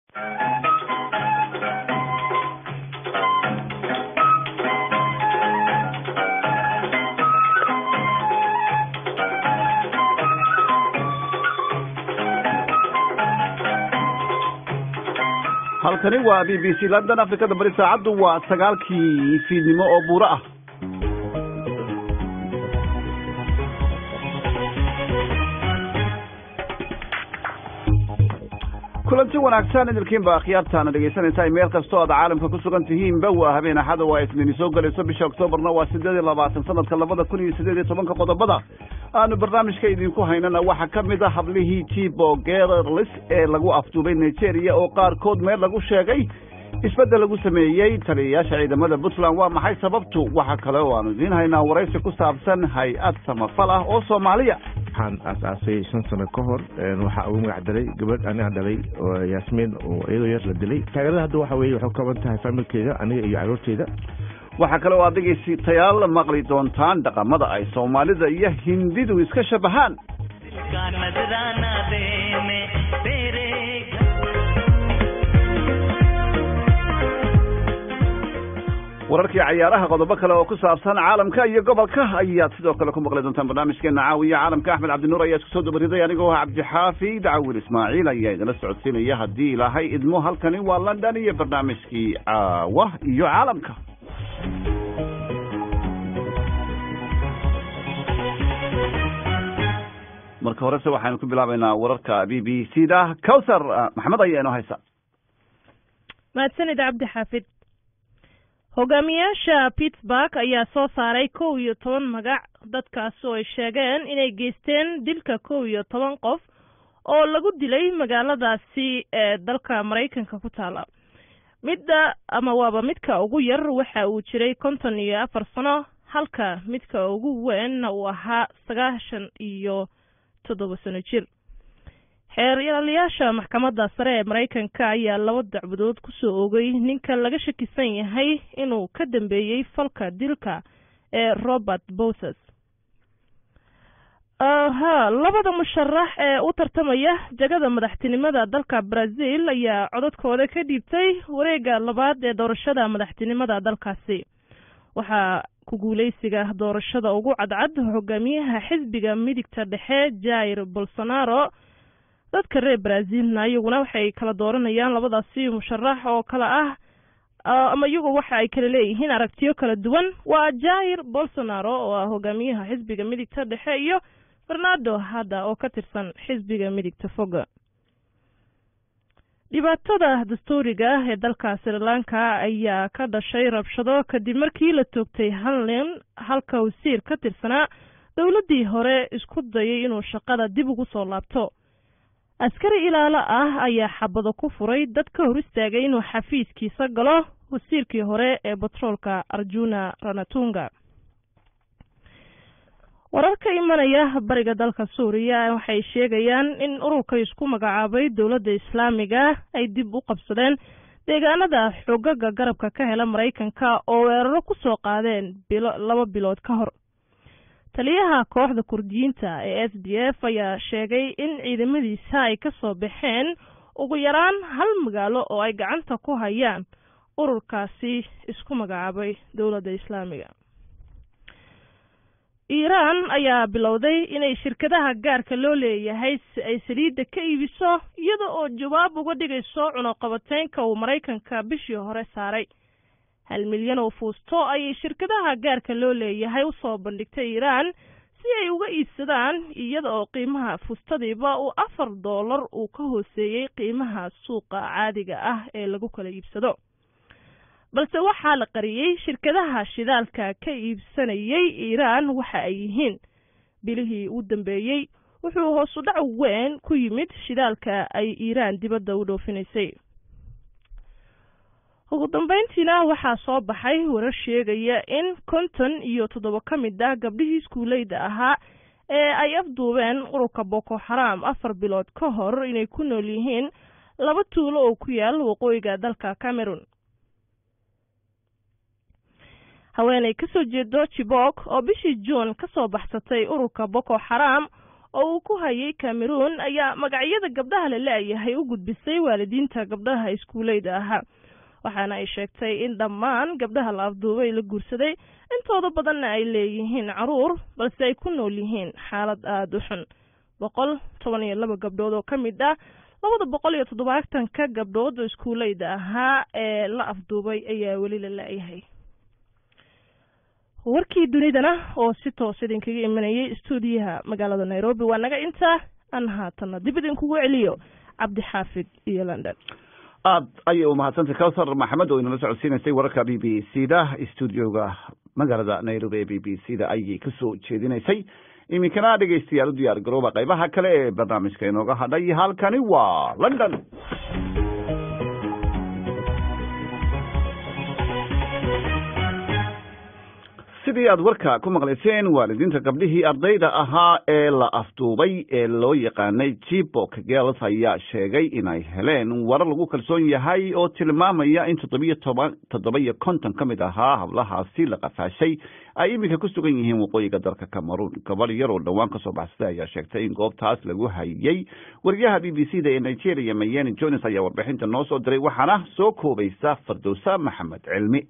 halkani waa b b c london afrikada bari saacaddu waa sagaalkii fiidnimo oo buuro ah kulanti wanaagsan idilkiinba akhyaartaana dhegaysanaysaa meel kastoo aad caalamka ku sugan tihiinba waa habeen axada waa isniini soo gelayso bisha oktoobarna waa sideed iyo labaatan sanadka labada kun iyo sideed iyo tobanka qodobada aanu barnaamijka idinku haynana waxaa ka mid a hablihii tibo gerlis ee lagu afduubay nigeria oo qaarkood meel lagu sheegay isbeddel lagu sameeyey taliyayaasha ciidamada puntland waa maxay sababtu waxa kale oo aanu idiin haynaa waraysi ku saabsan hay-ad samafal ah oo soomaaliya waxaan aas-aasay shan sano ka hor waxaa ugu magac daray gabadh aniga dhalay oo yaasmiin oo iyadoo yar la dilay taageerada hadda waxa weye waxay kaban tahay faamilkeyga aniga iyo caruurteyda waxaa kale oo aad dhegaystayaal maqli doontaan dhaqamada ay soomaalida iyo hindidu iska shabahaan wararkii cayaaraha qodobo kale oo ku saabsan caalamka iyo gobolka ayaad sidoo kale ku maqli doontaan barnaamijkeena caawiya caalamka axmed cabdinuur ayaa isku soo dabariday anigoo ah cabdixaafi dacawil ismaaciil ayaa idinla socodsiinaya haddii ilaahay idmo halkani waa london iyo barnaamijkii caawa iyo caalamka marka horese waxaynu ku bilaabaynaa wararka b b c da cowsar maxamed ayaa inoo haysa mahadsanid cabdi xaafid hogaamiyaasha pittsburg ayaa soo saaray kow iyo toban magac dadkaas oo ay sheegeen inay geysteen dilka kow iyo toban qof oo lagu dilay magaaladaasi ee dalka maraykanka ku taala midda ama waaba midka ugu yar waxa uu jiray konton iyo afar sano halka midka ugu weynna uu ahaa sagaashan iyo toddoba sano jir xeeryaalayaasha maxkamadda sare ee maraykanka ayaa laba dacwadood kusoo oogay ninka laga shakisan yahay inuu ka dambeeyey falka dilka ee robert boses ha labada musharax ee u tartamaya jagada madaxtinimada dalka brazil ayaa codadkooda ka dhiibtay wareega labaad ee doorashada madaxtinimada dalkaasi waxaa ku guuleysiga doorashada ugu cadcad hogaamiyaha xisbiga midigta dhexe jair bolsonaro dadka reer brazilna iyaguna waxay kala dooranayaan labadaasi musharax oo kale ah ama iyagu waxa ay kala leeyihiin aragtiyo kala duwan waa jair bolsonaro oo ah hogaamiyaha xisbiga midigta dhexe iyo bernardo hadda oo ka tirsan xisbiga midigta foga dhibaatada dastuuriga ah ee dalka sri lanka ayaa ka dhashay rabshado kadib markii la toogtay hal nin halka wasiir ka tirsanaa dowladdii hore isku dayay inuu shaqada dib ugu soo laabto askari ilaalo ah ayaa xabado ku furay dad ka hor istaagay inuu xafiiskiisa galo wasiirkii hore ee batroolka arjuna ranatunga warar ka imanaya bariga dalka suuriya waxay sheegayaan in ururka isku magacaabay dowladda islaamiga ay dib u qabsadeen deegaanada xogaga garabka ka hela maraykanka oo weeraro ku soo qaadeen bilo laba bilood ka hor taliyaha kooxda kurdiyiinta ee s d f ayaa sheegay in ciidamadiisa ay ka soo baxeen ugu yaraan hal magaalo oo ay gacanta ku hayaan ururkaasi isku magacaabay dowladda islaamiga iiraan ayaa bilowday inay shirkadaha gaarka loo leeyahay si ay saliidda ka iibiso iyada oo jawaab uga dhigayso cunuqabateynka uu maraykanka bishii hore saaray hal milyan oo fuusto ayay shirkadaha gaarka loo leeyahay usoo bandhigtay iiraan si ay uga iibsadaan iyada oo qiimaha fuustadiiba uu afar doolar uu ka hooseeyey qiimaha suuqa caadiga ah ee lagu kala iibsado balse waxaa la qariyey shirkadaha shidaalka ka iibsanayay iiraan waxa ay yihiin bilihii u dambeeyey wuxuu hoosu dhac weyn ku yimid shidaalka ay iiraan dibadda u dhoofinaysay ugu dambeyntiina waxaa soo baxay warar sheegaya in konton iyo toddoba ka mid ah gabdhihii iskuuleyda ahaa ee ay afduubeen ururka boko xaraam afar bilood ka hor inay ku nool yihiin laba tuulo oo ku yaal waqooyiga dalka cameron haweenay kasoo jeedo jibok oo bishii juun kasoo baxsatay ururka boko xaraam oo uu ku hayay cameroon ayaa magacyada gabdhaha la la-yahay u gudbisay waalidiinta gabdhaha iskuuleyda ahaa waxaana ay sheegtay in dhammaan gabdhaha la afduubay la guursaday intooda badanna ay leeyihiin caruur balse ay ku nool yihiin xaalad aada u xun boqol toban iyo laba gabdhood oo ka mid ah labada boqol iyo toddobaatanka gabdhood oo iskuuleyda ahaa ee la afduubay ayaa weli la la-yahay warkii dunidana oo si toos idinkaga imanayay stuudiyaha magaalada nairobi waa naga intaa aan haatana dib idinkugu celiyo cabdixaafid iyo london aad ayay umahadsantay cawthar maxamed oo inala socodsiinaysay wararka b b c da stuudioga magaalada nairobi ee b b c da ayay kasoo jeedinaysay iminkana dhegeystayaal u diyaar garooba qaybaha kale ee barnaamijka inooga hadhay halkani waa london sidii aad warka ku maqlayseen waalidiinta gabdhihii ardayda ahaa ee la afduubay ee loo yaqaanay jibok girls ayaa sheegay inay heleen warar lagu kalsoon yahay oo tilmaamaya in toddobiyo toban toddoba iyo konton ka mid ahaa hablahaasi la qafaashay ay iminka ku sugan yihiin waqooyiga dalka cameroon gabadh yar oo dhowaan kasoo baxsaday ayaa sheegtay in goobtaas lagu hayay wariyaha b b c da ee nigeria mayeni jones ayaa warbixinta noo soo diray waxaana soo koobaysa fardowsa maxamed cilmi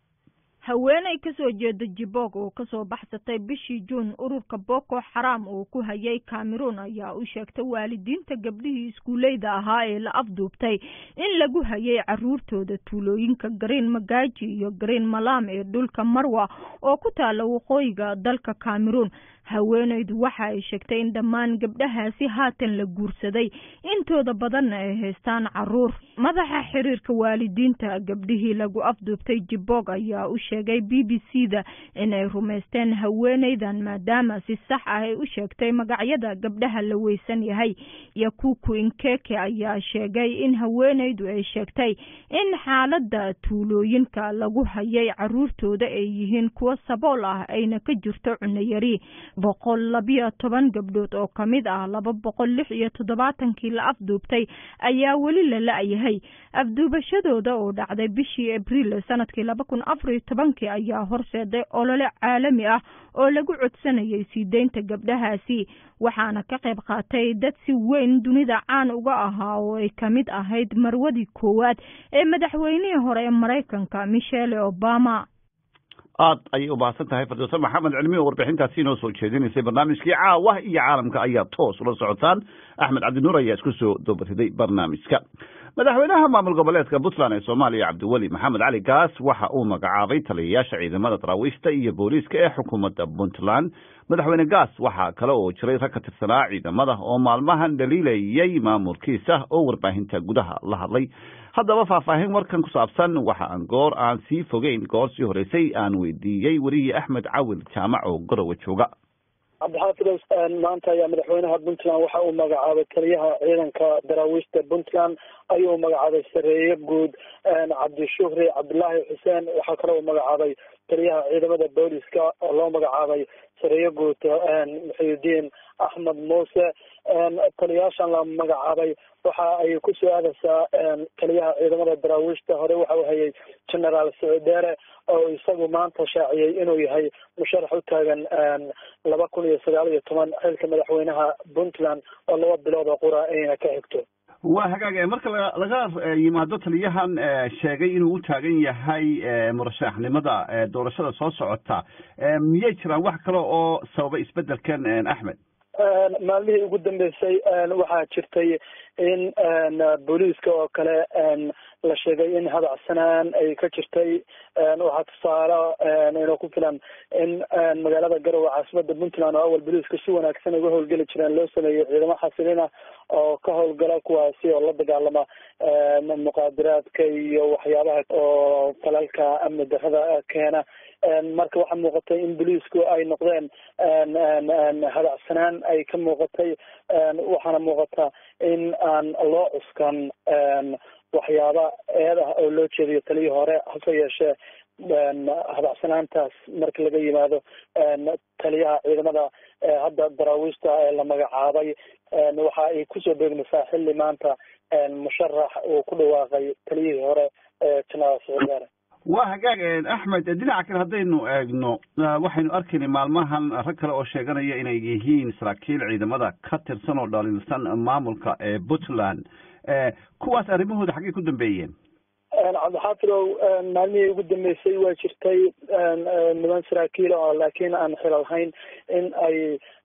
haweeney kasoo jeeda jibog oo kasoo baxsatay bishii juun ururka boko xaram uu ku hayay cameroon ayaa u sheegtay waalidiinta gabdhihii iskuuleyda ahaa ee la afduubtay in lagu hayay caruurtooda tuulooyinka gareen magaaji iyo gareen malam ee dhulka marwa oo ku taala waqooyiga dalka cameroon haweeneydu waxa ay sheegtay in dhammaan gabdhahaasi haatan la guursaday intooda badanna ay haystaan caruur madaxa xiriirka waalidiinta gabdhihii lagu afduubtay jibog ayaa u sheegay b b c da inay rumaysteen haweeneydan maadaama si sax ah ay u sheegtay magacyada gabdhaha la weysan yahay yakuku inkeke ayaa sheegay in haweeneydu ay sheegtay in xaalada tuulooyinka lagu hayay caruurtooda ay yihiin kuwo sabool ah ayna ka jirto cunayari boqol labiyo toban gabdhood oo ka mid ah laba boqol lix iyo toddobaatankii la afduubtay ayaa weli la la-yahay afduubashadooda oo dhacday bishii abriil sanadkii laba kun afariyo tobankii ayaa horseeday olole caalami ah oo lagu codsanayay sii deynta gabdhahaasi waxaana ka qayb qaatay dad si weyn dunida caan uga ahaa oo ay ka mid ahayd marwadii koowaad ee madaxweynihii hore ee maraykanka michelle obama aad ayay u baahsan tahay fardowsa maxamed cilmi oo warbixintaasi inoo soo jeedinaysay barnaamijkii caawa iyo caalamka ayaa toos ula socotaan axmed cabdinuur ayaa isku soo dobariday barnaamijka madaxweynaha maamul goboleedka puntland ee soomaaliya cabdiweli maxamed cali gaas waxa uu magacaabay taliyayaasha ciidamada daraawiishta iyo booliiska ee xukuumadda puntland madaxweyne gaas waxaa kale oo jiray rag ka tirsanaa ciidamada oo maalmahan dhaliilayay maamulkiisa oo warbaahinta gudaha la hadlay haddaba faahfaahin warkan ku saabsan waxa aan goor aan sii fogeyn goor sii horeysay aan weydiiyey werihii axmed cawil jaamac oo garowe jooga cabdixaafid maanta ayaa madaxweynaha puntland waxa uu magacaabay taliyaha ciidanka daraawiishta puntland ayuu magacaabay sareeye guud cabdishuhri cabdilaahi xuseen waxaa kale uu magacaabay taliyaha ciidamada booliska oo loo magacaabay sareeye guud muxiyudiin axmed muuse taliyaashan la magacaabay waxa ay ku soo aadaysaa taliyaha ciidamada daraawiishta hore waxa uu hayay generaal sicdeere oo isagu maanta shaaciyey inuu yahay musharax u taagan laba kun iyo sagaal iyo toban xilka madaxweynaha puntland oo laba bilood oo qura ayna ka xigto waa hagaag marka laga yimaado taliyahan sheegay inuu u taagan yahay murashaxnimada doorashada soo socota miyay jiraan wax kale oo sababa isbedelkan axmed maalmihii ugu dambeysay waxaa jirtay in booliiska oo kale la sheegay in hadacsanaan ay ka jirtay waxaa tusaale inoo ku filan in magaalada garowe caasimada puntland oo awal booliiska si wanaagsan uga howlgeli jireen loo sameeyey ciidamo xasilin ah oo ka howlgala kuwaasi oo la dagaalama muqaadiraadka iyo waxyaabaha oo falalka amni darrada keena marka waxaa muuqatay in booliisku ay noqdeen hadacsanaan ay ka muuqatay waxaana muuqata in aan loo cuskan waxyaaba eed ah oo loo jeediyo taliyii hore hase yeeshee hadacsanaantaas marka laga yimaado taliyaha ciidamada hadda daraawiishta ee la magacaabay waxa ay kusoo beegmaysaa xilli maanta musharax uu ku dhawaaqay taliyihii hore generaal sicdeere waa hagaag axmed dhinaca kale haddaynu eegno waxaynu arkaynay maalmahan rag kale oo sheeganaya inay yihiin saraakiil ciidamada ka tirsan oo dhaliilsan maamulka ee puntland kuwaas arrimahooda xaggay ku dambeeyeen cabdixaafidow maalmihii ugu dambeysay waa jirtay niman saraakiil oo laakiin aan xilalhayn in ay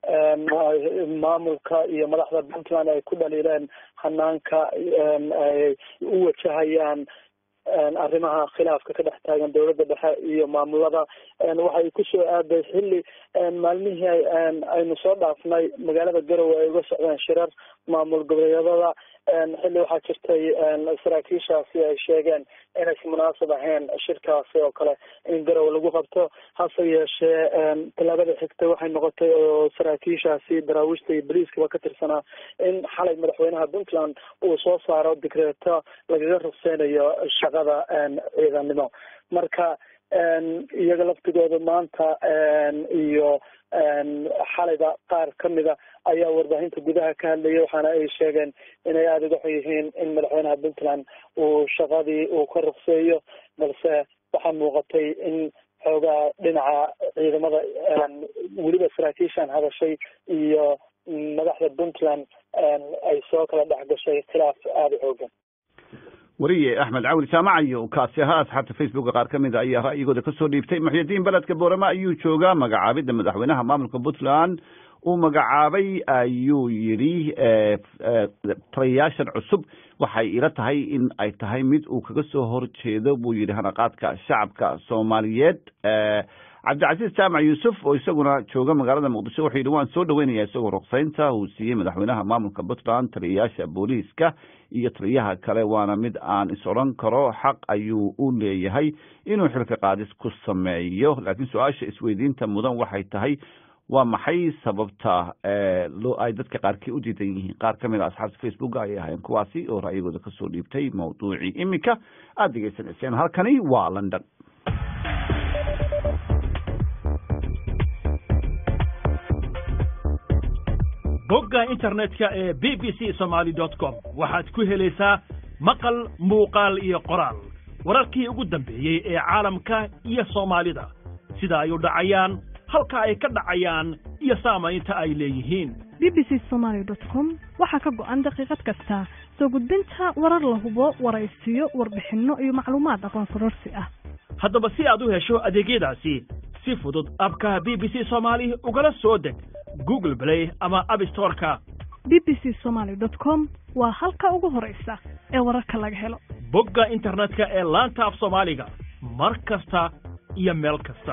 maamulka iyo madaxda puntland ay ku dhaliileen hanaanka ay u wajahayaan arrimaha khilaafka ka dhex taagan dowladda dhexe iyo maamulada waxay kusoo aaday xilli maalmihii aynu soo dhaafnay magaalada garowe ay uga socdeen shirar maamul goboleedyadada xilli waxaa jirtay saraakiishaasi ay sheegeen inaysan munaasab ahayn shirkaasi oo kale in garowe lagu qabto hase yeeshee tallaabada xigta waxay noqotay oo saraakiishaasi daraawiishta iyo boliiskaba ka tirsanaa in xalay madaxweynaha puntland uu soo saaro digreeto lagaga rugseynayo shaqada ciidanimo marka iyaga laftigooda maanta iyo xalayba qaar kamida ayaa warbaahinta gudaha ka hadlayay waxaana ay sheegeen inay aada uga xun yihiin in madaxweynaha puntland uu shaqadii uu ka rugseeyo balse waxaa muuqatay in xoogaa dhinaca ciidamada weliba saraakiishan hadashay iyo madaxda puntland ay soo kala dhex gashay khilaaf aada u xoogan wariye axmed cawli jaamacayo kaasi ahaa asxaabta facebooka qaar ka mida ayaa ra'yigooda kasoo dhiibtay muxyidiin beledka boorama ayuu joogaa magacaabidda madaxweynaha maamulka puntland uu magacaabay ayuu yidhi taliyayaashan cusub waxay ila tahay in ay tahay mid uu kaga soo horjeedo buu yidhi hanaqaadka shacabka soomaaliyeed cabdicasiis jaamac yuusuf oo isaguna jooga magaalada muqdisho wuxuu yidhi waan soo dhaweynaya isagoo ruqsaynta uu siiyey madaxweynaha maamulka puntland taliyayaasha booliiska iyo taliyaha kale waana mid aan is odhan karo xaq ayuu u leeyahay inuu xilka qaadis ku sameeyo laakiin su-aasha isweydiinta mudan waxay tahay waa maxay sababta loo ay dadka qaarkii u diidan yihiin qaar ka mid a asxaabta facebooka ayay ahaayeen kuwaasi oo ra'yigooda kasoo dhiibtay mawduucii iminka aada degeysanayseen halkani waa london bogga internetka ee b b c somaly dot com waxaad ku helaysaa maqal muuqaal iyo qoraal wararkii ugu dambeeyey ee caalamka iyo soomaalida sida ay u dhacayaan halka ay ka dhacayaan iyo saamaynta ay leeyihiin b b c somaly dot com waxaa ka go'an daqiiqad kasta soo gudbinta warar la hubo waraysiyo warbixinno iyo macluumaad aqoon kororsi ah haddaba si aad u hesho adeegyadaasi si fudud abka b b c soomaali ugala soo deg google play ama abstoreka b b c somaly dot com waa halka ugu horaysa ee wararka laga helo bogga internetka ee laanta af soomaaliga mar kasta iyo meel kasta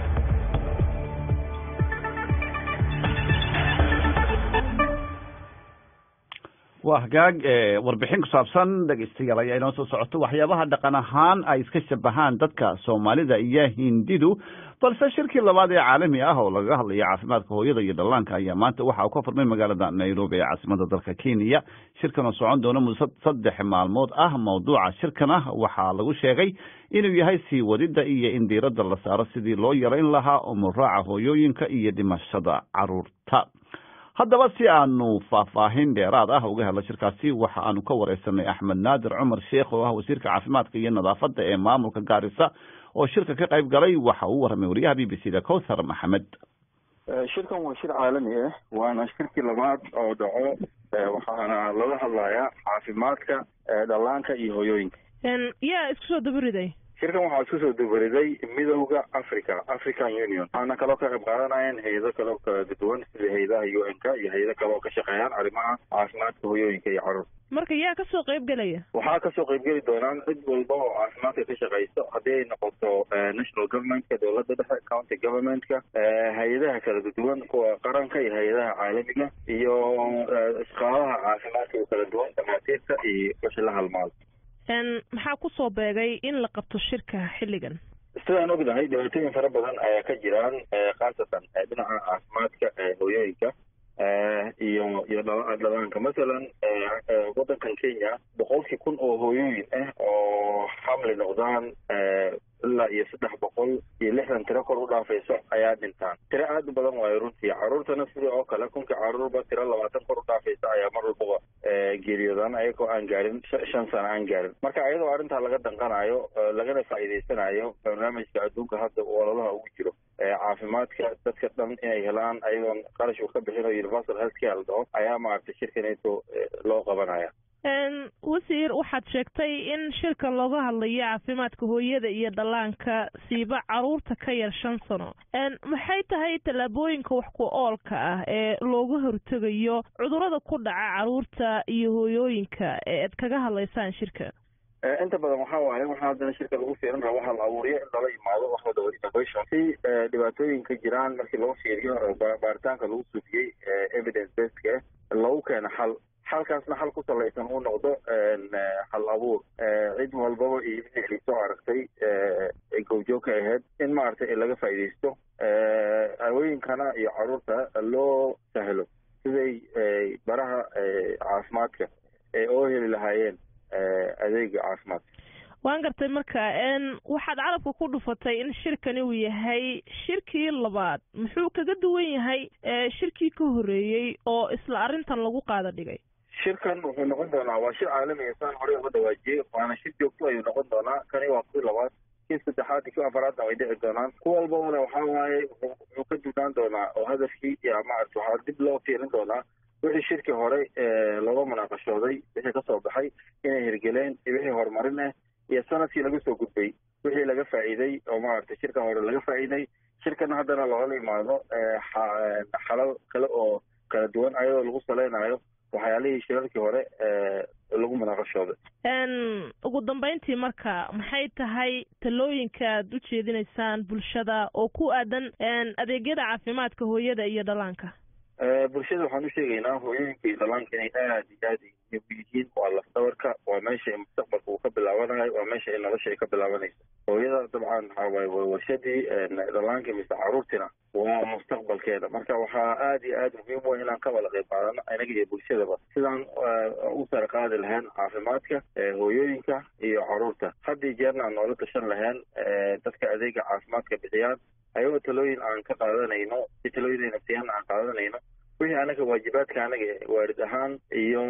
waa hagaag warbixin ku saabsan dhegeystayaal ayaa inoo soo socoto waxyaabaha dhaqan ahaan ay iska shabahaan dadka soomaalida iyo hindidu balse shirkii labaad ee caalami ah oo lagaga hadlaya caafimaadka hooyada iyo dhallaanka ayaa maanta waxa uu ka furmay magaalada nairobi ee caasimada dalka kenya shirkan oo socon doona muddo saddex maalmood ah mawduuca shirkana waxaa lagu sheegay inuu yahay sii wadida iyo in diiradda la saaro sidii loo yarayn lahaa umuraaca hooyooyinka iyo dhimashada caruurta haddaba si aanu faahfaahin dheeraad ah uga helno shirkaasi waxa aanu ka wareysanay axmed naadir cumar sheekh oo ah wasiirka caafimaadka iyo nadaafadda ee maamulka gaarisa oo shirka ka qayb galay waxa uu warramay wariyaha b b c da cowthar maxamed shirkan waa shir caalami ah waana shirkii labaad oo dhaco waxaana laga hadlayaa caafimaadka dhallaanka iyo hooyooyinka yaa isku soo dabariday shirkan waxaa isku soo dabariday midowda africa african union waxaana kaloo ka qayb qaadanayeen hay-ado kaloo kala duwan sida hay-adaha u n ka iyo hay-ado kale oo ka shaqeeyaan arrimaha caafimaadka hooyooyinka iyo carruurta marka yaa kasoo qayb gelaya waxaa kasoo qaybgeli doonaan cid walba oo caafimaadka ka shaqeyso haddii ay noqoto national governmentka dowladda dhexe county governmentka hay-adaha kala duwan kuwa qaranka iyo hay-adaha caalamiga iyo shaqaalaha caafimaadka oo kala duwan dhamaatiirta iyo wixii la halmaado maxaa kusoo beegay in la qabto shirka xilligan sidaan ognahay dhibaatooyin fara badan ayaa ka jiraan khaasatan dhinaca caafimaadka hooyooyinka iyo iyo dhalaanka masalan waddankan kenya boqolkii kun oo hooyooyin ah oo xamli noqdaan ilaa iyo saddex boqol iyo lixdan tiro kor u dhaafayso ayaa dhintaan tiro aada u badan waayo runtii caruurtana sidii oo kale kunkii caruurba tiro labaatan kor u dhaafaysa ayaa mar walbaba geeriyoodaan ayagoo aan gaarin shan sano aan gaarin marka ayadoo arrintaa laga danqanayo lagana faa'iidaysanayo barnaamijka adduunka hadda ololaha ugu jiro caafimaadka dadka dhan inay helaan ayagoon qarash uu ka bixino universal health care la dhaho ayaa maaragtay shirkaneeto loo qabanaya wasiir waxaad sheegtay in shirkan looga hadlayo caafimaadka hooyada iyo dhallaanka siiba caruurta ka yar shan sano maxay tahay tallaabooyinka wax ku oolka ah ee looga hortegayo cudurrada ku dhaca caruurta iyo hooyooyinka ee aad kaga hadlaysaan shirka inta badan waxa waaye waxaa haddana shirka lagu fiirin raba waxaa la abuuriyo in lala imaado wax wada innovation si dhibaatooyinka jiraan markii loo fiiriyo baaritaanka lagu sufiyey evidence basedka loogu keeno xal xalkaasna xal ku salaysan uu noqdo hal abuur cid walbaba iyo wixii soo aragtay goobjoogka ahayd in maaragtay laga faa'iidaysto hawooyinkana iyo caruurta loo sahlo siday baraha caafimaadka ee oo heli lahaayeen adeega caafimaadka waan gartay marka waxaad carabka ku dhufatay in shirkani uu yahay shirkii labaad muxuu kaga duwan yahay shirkii ka horreeyey oo isla arrintan lagu qaada dhigay shirkan wuxuu noqon doonaa waa shir caalami saan horey uga dhawaajiyey waana shir joogto ayuu noqon doonaa kani waa kii labaad kii saddexaad iyo kii afaraadna way dhici doonaan ku walbana waxaa waaye wuxuu ka duwnaan doonaa oo hadafkii iyo maarata waxaa dib loo fiirin doonaa wixii shirkii hore looga munaaqashooday wixii kasoo baxay inay hirgeleen iyo wixii horumarin ah iyo sanadkii laga soo gudbay wixii laga faa'iiday oo maaragtay shirkan hore laga faa'iiday shirkan haddana loola imaado xalal kale oo kala duwan ayadoo lagu saleynayo waxyaalihii shirarkii hore lagu munaaqashooday ugu dambeyntii marka maxay tahay talooyinka aad u jeedinaysaan bulshada oo ku aadan adeegyada caafimaadka hooyada iyo dhallaanka bulshada waxaan u sheegaynaa hooyooyinka iyo dhallaanka inay aada iyo aada muhiim u yihiin waa lafdabarka waa meesha mustaqbalka uu ka bilaabanayo waa meesha ay nolosha ay ka bilaabanayso hooyada dabcan waxaa waaye waa warshadii dhallaanka mise caruurtina waa mustaqbalkeeda marka waxaa aada iyo aada muhiim u inaan ka wada qayb qaadano inaga iyo bulshadaba sidaan u sare qaadi lahayn caafimaadka hooyooyinka iyo caruurta haddii jeerna aan noola tashan lahayn dadka adeega caafimaadka bixiyaan ayagoo talooyin aan ka qaadanayno si talooyin nafsiyaana aan qaadanayno wixii anaga waajibaadka anaga waarid ahaan iyo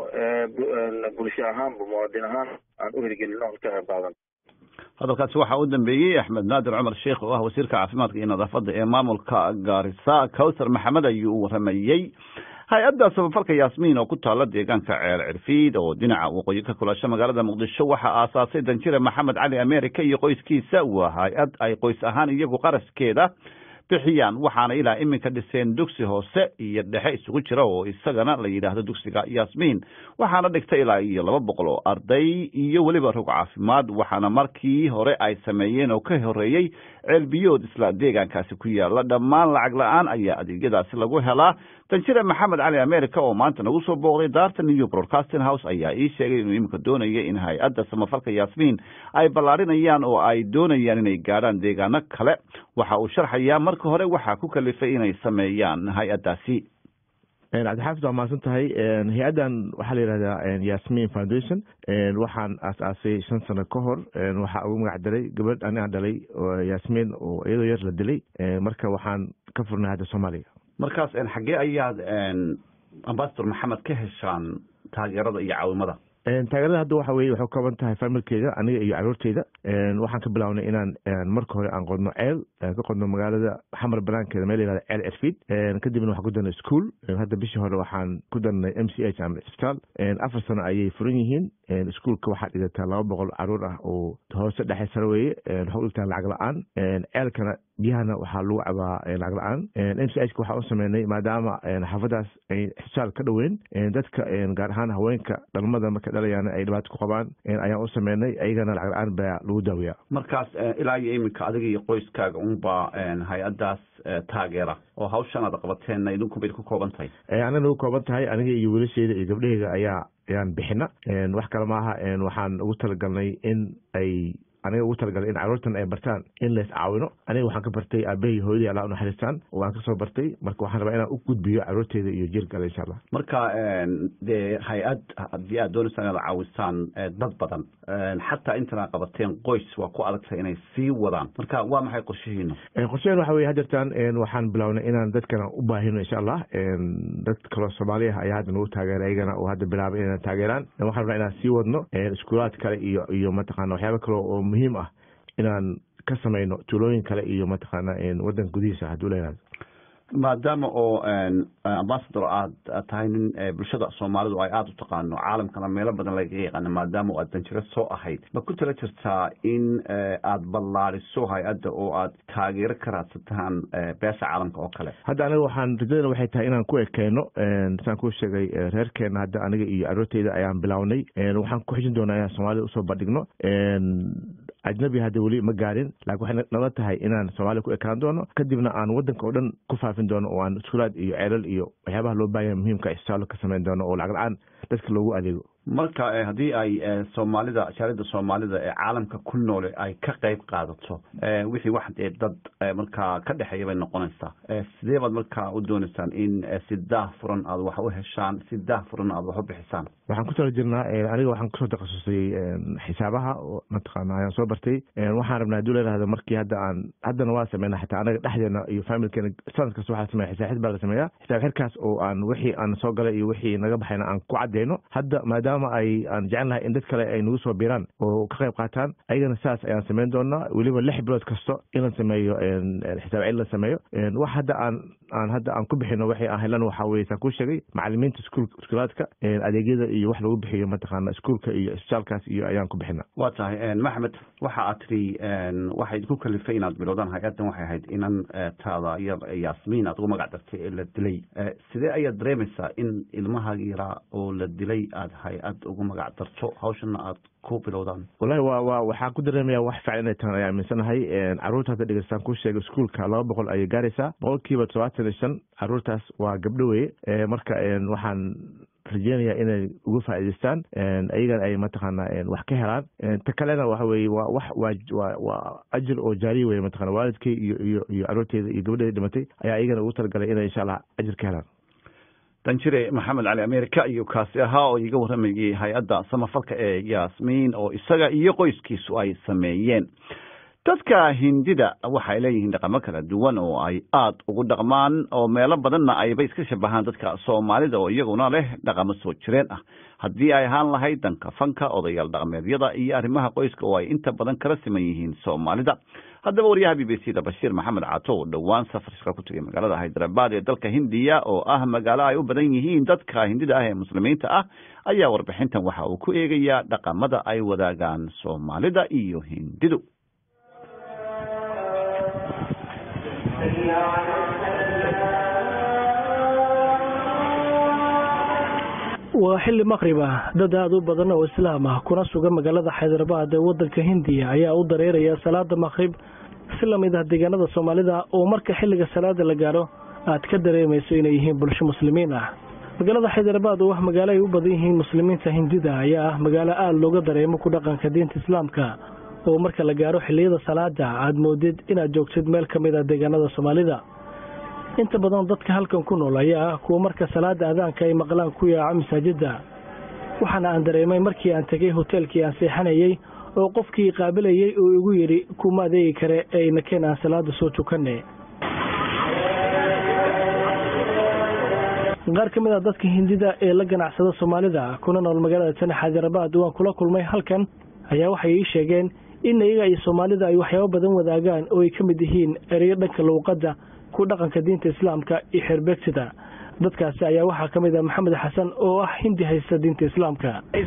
bulsho ahaanba muwaadin ahaan aan u hirgelino on ka qayb qaadan hadalkaasi waxaa u dambeeyey axmed naadir cumar sheekh oo ah wasiirka caafimaadka iyo nadaafadda ee maamulka gaarisa cawsar maxamed ayuu u waramayey hay-adda samafalka yaasmiin oo ku taala deegaanka ceer cirfiid oo dhinaca waqooyi ka kulasho magaalada muqdisho waxaa aasaasay danjire maxamed cali america iyo qoyskiisa waa hay-ad ay qoys ahaan iyagu qaraskeeda bixiyaan waxaana ilaa iminka dhiseen dugsi hoose iyo dhexe isugu jira oo isagana la yidhaahdo dugsiga yaasmiin waxaana dhigta ilaa iyo laba boqol oo arday iyo weliba rog caafimaad waxaana markii hore ay sameeyeen oo ka horeeyey ceelbiyood isla deegaankaasi ku yaala dhammaan lacag la-aan ayaa adeegyadaasi lagu helaa danjire maxamed cali america oo maanta nagu soo booqday daarta new broadcasting house ayaa ii sheegay inuu iminka doonaya in hay-adda samafalka yaasmiin ay ballaarinayaan oo ay doonayaan inay gaadhaan deegaano kale waxa uu sharxayaa marka hore waxaa ku kalifay inay sameeyaan hay-addaasi cabdixaafid waa mahadsan tahay hay-addan waxaa la yihahdaa yasmin foundation waxaan aas-aasay shan sano ka hor waxaa ugu magac daray gabadh aniga dhalay yasmin oo iyadoo yar la dilay marka waxaan ka furnay hadda soomaaliya markaas xaggee ayaad ambasador maxamed ka heshaan taageerada iyo caawimada taageerada hadda waxa weye waxay kooban tahay familkeyga aniga iyo caruurteyda waxaan ka bilawnay inaan marka hore aan qodno ceel ka qodno magaalada xamar banaankeeda meel yihahda ceel cirfiid kadibna waxaan ku darnay school hadda bishii hore waxaan ku darnay m c h ama isbitaal afar sano ayay furan yihiin iskuolka waxaa dhigataa laba boqol caruur ah oo hoose dhexe sare weeye waxaa u dhigtaa lacag la-aan ceelkana biyahana waxaa lagu cabaa lacag la-aan m c h ka waxaa u sameynay maadaama xaafadaas ay xishaal ka dhoweyn dadka gaar ahaan haweenka dhalmada marka dhalayaan ay dhibaato ku qabaan ayaan u sameynay ayagana lacag la-aan baa lagu daaweyaa markaas ilaa iyo iminka adiga iyo qoyskaaga unbaa hay-addaas taageera oo hawshan aad qabateen idinku bay ku kooban tahay ana nagu kooban tahay aniga iyo wiilasheyda iyo gabdhaheyga ayaa ayaan bixina wax kale maaha waxaan ugu talagalnay in ay aniga ugu talagalay in caruurtan ay bartaan in lays caawino aniga waxaan ka bartay aabahii hooyadii alla unaxariistaan waan kasoo bartay marka waxaan rabaa inaan u gudbiyo caruurteyda iyo jiilkale insha allah marka dee hay-ad haddii aad doonaysaan inaad caawisaan dad badan xataa intan aad qabateen qoys waa ku adagtay inay sii wadaan marka waa maxay qorshihiina qorshaheen waxa weye hadeertaan waxaan bilownay inaan dadkana u baahino insha allah dad kaloo soomaaliya ayaa hadda nagu taageera ayagana oo hadda bilaabay inaan taageeraan waxaan rabnaa inaan sii wadno iskuulaad kale iyo iyo mataqaana waxyaaba kale oo muhiim ah inaan ka samayno tuulooyin kale iyo mataqaana waddanka gudihiisa hadduu leeyahay maadaama oo ambasador aad tahay nin bulshada soomaalidu ay aada u taqaano caalamkana meelo badan laga yaqaano maadaama aad danjiro soo ahayd ma ku tala jirtaa in aad ballaadiso hay-adda oo aad taageero ka raadsataan beesha caalamka oo kale hadda aniga waxaan rajadana waxay tahay inaan ku ekeyno saan kuu sheegay reerkeena hadda aniga iyo caruurteyda ayaan bilownay waxaan ku xijin doonaa inaan soomaalida usoo bandhigno ajnabi hadda weli ma gaarin laakiin waxay nala tahay inaan soomaaliya ku ekaan doono kadibna aan waddanka oo dhan ku faafin doono oo aan iskuulaad iyo ceelal iyo waxyaabaha loo baahanya muhiimka isbitaallo ka samayn doono oo lacag la-aan dadka loogu adeego marka haddii ay soomaalida jaalida soomaalida ee caalamka ku noole ay ka qayb qaadato wixii wax dee dad markaa ka dhexeeya bay noqonaysaa sidee baad markaa u doonaysaan in si daah furan aad wax u heshaan si daah furan aad wax u bixisaan waxaan ku tala jirnaa aniga waxaan kusoo takhasusay xisaabaha mataqaana ayaan soo bartay waxaan rabnaa hadduu leerahdo markii hadda aan haddana waa sameynaa xitaa anaga dhexdeena iyo familkeena sanad kasta waxaa sameeya xisaab xid baa la sameeyaa xisaab xidkaas oo aan wixii aan soo galay iyo wixii naga baxayna aan ku cadeyno hadda maadaama ay aan jecel nahay in dad kale ay nagu soo biiraan oo ka qayb qaataan ayagana saas ayaan sameyn doonaa weliba lix bilood kasta in la sameeyo xisaab cid la sameeyo wax hadda aan aan hadda aan ku bixino waxay aan helan waxaa weye saan kuu sheegay macalimiinta iskuul iskuulaadka adeegyada iyo wax lagu bixiyo mataqaana iskuulka iyo isbitaalkaas iyo ayaan ku bixina waa tahay maxmed waxa aad tiri waxay idinku kalifay inaad bilowdaan hay-addan waxay ahayd inan taada yar yaasmiin aad ugu magac dartay ee la dilay sidee ayaad dareemaysaa in ilmahaagi yaraa oo la dilay aada hay-ad ugu magac darto hawshana aad ku bilowdaan wallahi wa wa waxaan ku dareemaya wax fiican inay tahan ayaa aaminsanahay caruurta hadda dhegeystaan ku sheegay iskuulka laba boqol ayay gaaraysaa boqolkiiba todobaatan iyo shan caruurtaas waa gabdho weye marka waxaan rajeynayaa inay uga faa'iidaystaan ayagana ay mataqaana wax ka helaan ta kalena waxa weye waa wax waa waa waa ajir oo jaariya weye mataqana waalidkay iyo iyo iyo caruurteyda iyo gabadheeda dhimatay ayaa ayagana ugu talagalay inay insha allah ajir ka helaan danjire maxamed cali america iyo kaasi ahaa oo iiga warramayay hay-adda samafalka ee yaasmiin oo isaga iyo qoyskiisu ay sameeyeen dadka hindida waxay leeyihiin dhaqamo kala duwan oo ay aada ugu dhaqmaan oo meelo badanna ayba iska shabahaan dadka soomaalida oo iyaguna leh dhaqamo soo jireen ah haddii ay ahaan lahayd danka fanka odayaal dhaqameedyada iyo arrimaha qoyska oo ay inta badan kala siman yihiin soomaalida haddaba wariyaha b b c da bashiir maxamed caato oo dhowaan safar shaqo ku tegay magaalada haydarabad ee dalka hindiya oo ah magaalo ay u badan yihiin dadka hindida ah ee muslimiinta ah ayaa warbixintan waxa uu ku eegayaa dhaqamada ay wadaagaan soomaalida iyo hindidu waa xilli maqrib ah dad aada u badan oo islaam ah kuna sugan magaalada xaydarabad ee wadanka hindiya ayaa u dareeraya salaada maqrib si lamid ah deegaanada soomaalida oo marka xilliga salaada la gaadho aad ka dareemayso inay yihiin bulsho muslimiin ah magaalada xaydarabad oo ah magaalo ay u badan yihiin muslimiinta hindida ayaa ah magaalo aada looga dareemo ku dhaqanka diinta islaamka oo marka la gaadho xilliyada salaada aad moodid inaad joogtid meel ka mid ah deegaanada soomaalida inta badan dadka halkan ku nool ayaa ah kuwa marka salaada aadaanka ay maqlaan ku yaaco masaajidda waxaana aan dareemay markii aan tegay hoteelkii aan seexanayey oo qofkii qaabilayey uu igu yidhi kuma adeegi kare ee nakeen aan salaada soo tukanne qaar ka mid a dadka hindida ee la ganacsada soomaalida kuna nool magaalada tani xaydarabad waan kula kulmay halkan ayaa waxay ii sheegeen in iyaga iyo soomaalida ay waxyaabo badan wadaagaan oo ay ka mid yihiin ereyo dhanka luuqadda ku dhaqanka diinta islaamka iyo xeerbeegtida dadkaasi ayaa waxaa ka mid ah maxamed xasan oo ah hindi haysta diinta islaamka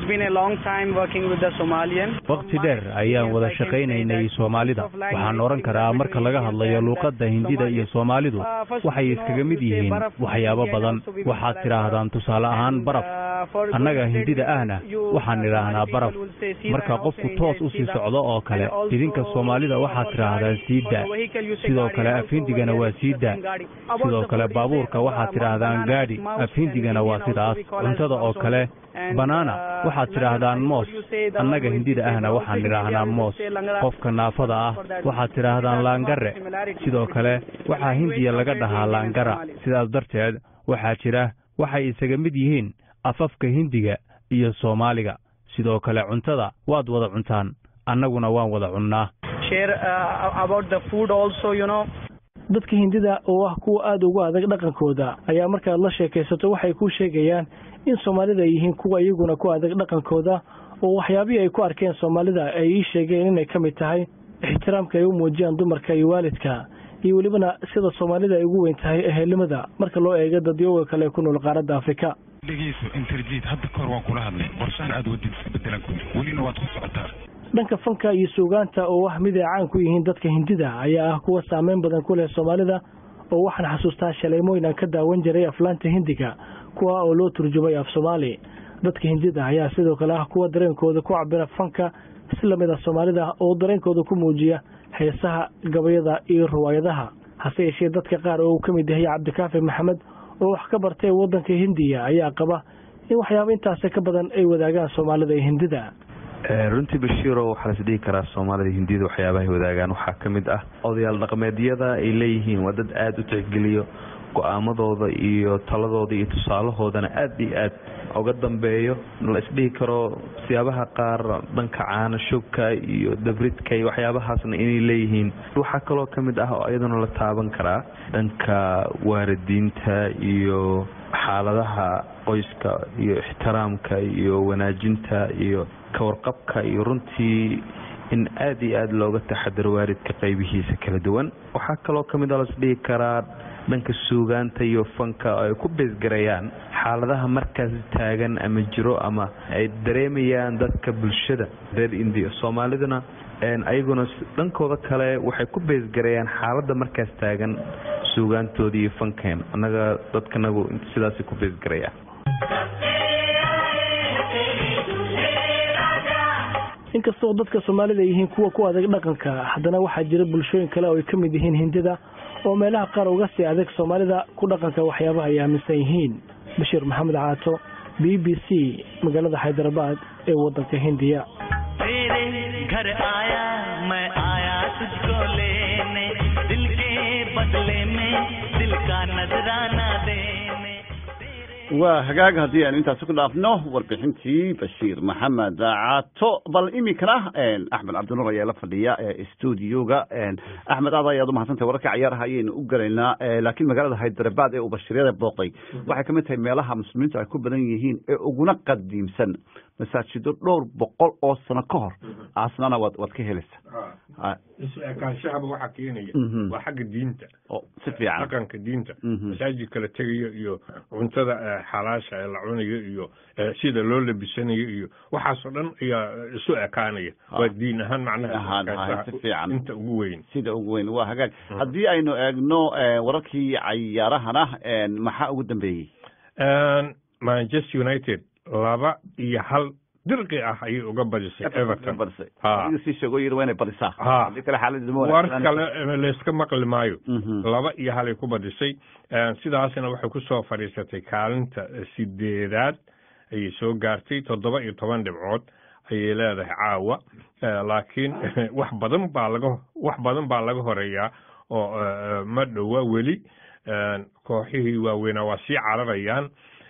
waqti dheer ayaan wada shaqaynaynay soomaalida waxaan odhan karaa marka laga hadlayo luuqadda hindida iyo soomaalidu waxay iskaga mid yihiin waxyaabo badan waxaad tidhaahdaan tusaale ahaan baraf annaga hindida ahna waxaan idhaahnaa baraf marka qofku toos u sii socdo oo kale idinka soomaalida waxaad tidhaahdaan siida sidoo kale afhindigana waa siida sidoo kale baabuurka waxaad tidhaahdaan gaadhi afhindigana waa sidaas cuntada oo kale banaana waxaad tidhaahdaan moos annaga hindida ahna waxaan idhaahnaa moos qofka naafada ah waxaad tidhaahdaan laangare sidoo kale waxaa hindiya laga dhahaa laangara sidaas darteed waxaa jira waxay isaga mid yihiin afafka hindiga iyo soomaaliga sidoo kale cuntada waad wada cuntaan annaguna waan wada cunnaa dadka hindida oo ah kuwa aada ugu adag dhaqankooda ayaa markaad la sheekaysato waxay kuu sheegayaan in soomaalida ay yihiin kuwa iyaguna ku adag dhaqankooda oo waxyaabihii ay ku arkeen soomaalida ay ii sheegeen inay ka mid tahay ixtiraamka ay u muujiyaan dumarka iyo waalidka iyo welibana sida soomaalida ay ugu weyn tahay ehelnimada marka loo eego dadyooga kale ku nool qaaradda afrika dhegeyso interjid hadda kahor waan kula hadlay qorshaan aad wadid bedelan ku welina waad ku socotaa dhanka fanka iyo suugaanta oo ah mid ay caan ku yihiin dadka hindida ayaa ah kuwa saameyn badan ku leh soomaalida oo waxaan xasuustaa shaleemooyin aan ka daawan jiray aflaanta hindiga kuwa oo loo turjumay af soomaali dadka hindida ayaa sidoo kale ah kuwa dareenkooda ku cabira fanka si lamid ah soomaalida oo dareenkooda ku muujiya heesaha gabayada iyo riwaayadaha hase yeeshee dadka qaar oo uu ka mid yahay cabdikaafi maxamed oo wax ka bartay waddanka hindiya ayaa qaba in waxyaaba intaasi ka badan ay wadaagaan soomaalida iyo hindida runtii bashiiro waxaa las dhihi karaa soomaalida hindiyada waxyaabahay wadaagaan waxaa ka mid ah odayaal dhaqameedyada ay leeyihiin waa dad aada u tixgeliyo go-aamadooda iyo taladooda iyo tusaalahoodana aada iyo aad uga dambeeyo la isdhihi karo siyaabaha qaar dhanka caana shubka iyo dabridka iyo waxyaabahaasna inay leeyihiin waxaa kaloo ka mid ah oo iyaduna la taaban karaa dhanka waaridiinta iyo xaaladaha qoyska iyo ixtiraamka iyo wanaajinta iyo kawarqabka iyo runtii in aada iyo aada looga taxadaro waalidka qaybihiisa kala duwan waxaa kaloo ka mid a lasdhihi karaa dhanka suugaanta iyo fanka oo ay ku beesgarayaan xaaladaha markaas taagan ama jiro ama ay dareemayaan dadka bulshada reer indiya soomaaliduna ayaguna dhankooda kale waxay ku beesgarayaan xaaladda markaas taagan suugaantooda iyo fankeen annaga dadkanagu sidaasay ku beesgarayaan inkastoo dadka soomaalida ay yihiin kuwa ku adag dhaqanka haddana waxaa jira bulshooyin kale oo ay ka mid yihiin hindida oo meelaha qaar uga sii adag soomaalida ku dhaqanka waxyaabaha ay aaminsan yihiin bashiir maxamed caato b b c magaalada xaydarabad ee wadanka hindiya waa hagaag haddii aynu intaasi ku dhaafno warbixintii bashiir maxamed caato bal iminkana axmed cabdinuur ayaa la fadhiya studioga axmed aad ayaad umahadsantahay wararka cayaaraha ayaynu u gelaynaa laakiin magaalada haydarabad ee uu bashiiryada booqday waxay kamid tahay meelaha muslimiintu ay ku badan yihiin ee uguna qadiimsan masaajido dhowr boqol oo sano ka hor aasnana waad waad ka helaysa ekaanshahaba waxaa keenaya waa xagga diinta si fiican dhaqanka diinta masaajidka la tegayo iyo cuntada xalaasha ee la cunayo iyo sida loo labisanayo iyo waxaasoo dhan ayaa isu ekaanaya waa diin ahaan macnaha si fiican inta ugu weyn sida ugu weyn waa hagaag haddii aynu eegno wararkii cayaarahana maxaa ugu dambeeyey manchester united laba iyo hal dirqi ah ayay uga badisay everton sii sheego yiri waa inay badisaa hadii kale xaaladda war kale layska maqli maayo laba iyo halay ku badisay sidaasna waxay kusoo fadhiisatay kaalinta sideedaad ayay soo gaartay toddoba iyo toban dhibcood ayay leedahay caawa laakiin wax badan baa laga wax badan baa laga horeeyaa oo ma dhowa weli kooxihii waaweynaa waa sii cararayaan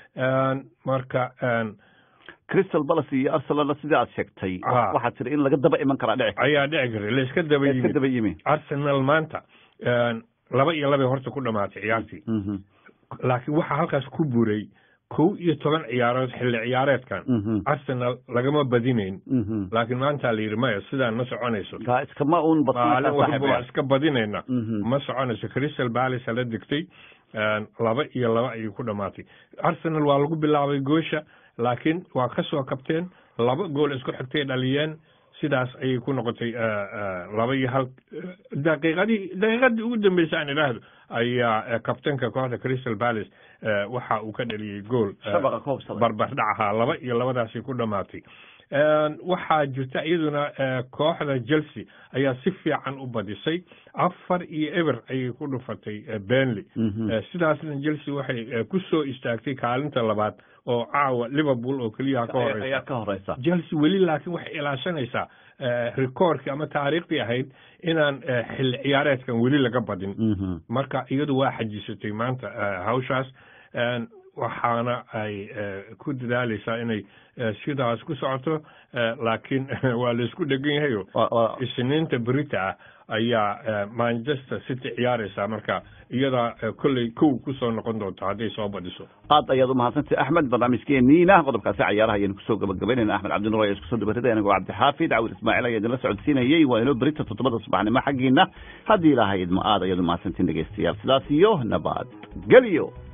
marka crystal palace iyo arsenalna sidii aad sheegtay waxaa tiri in laga daba iman karaa dhici ayaa dhici kara layska daba iska daba yimi arsenal maanta laba iyo labay horta ku dhamaatay ciyaartii laakiin waxaa halkaas ku buray kow iyo toban ciyaarood xilli ciyaareedkan arsenal lagama badinayn laakiin maanta la yidhi maya sidaan ma soconayso iskama un maalin walba waa iska badinayna ma soconayso crystal palace la degtay laba iyo laba ayay ku dhamaatay arsenal waa lagu bilaabay goosha laakiin waa ka soo kabteen laba gool isku xigtay dhaliyeen sidaas ayay ku noqotay laba iyo hal daqiiqadii daqiiqadii ugu dambeysay aan idhaahdo ayaa kabtanka kooxda crystal palace waxa uu ka dhaliyey gool barbardhac ahaa laba iyo labadaasi ku dhamaatay waxaa jirta iyaduna kooxda chelsea ayaa si fiican u badisay afar iyo eber ayay ku dhufatay benley sidaasna chelsea waxay ku soo istaagtay kaalinta labaad oo caawa liverpool oo keliya ka horeysa chelsea weli laakiin waxay ilaashanaysaa rikoorkii ama taariikhdii ahayd inaan xilli ciyaareedkan weli laga badin marka iyadu waa xajisatay maanta hawshaas waxaana ay ku dadaaleysaa inay sidaas ku socoto laakiin waa laisku dhegan yahayo isniinta berita ah ayaa manchester city ciyaareysaa marka iyadaa kolley kow kusoo noqon doonta hadday soo badhiso aad ayaad umahadsantahy axmed barnaamijkeeniina qodobkaasi cayaaraha ayaynu kusoo gabagabaynayna axmed cabdinuur ayaa iskusoo dabarida anigoo cabdixaafid cawir ismaaciil ayaa idinla socodsiinayey waa inoo berita toddobada subaxnimo xaggiina haddii ilaahay idmo aad ayaad umahadsantiin dhegeystayaal sidaas iyo nabad gelyo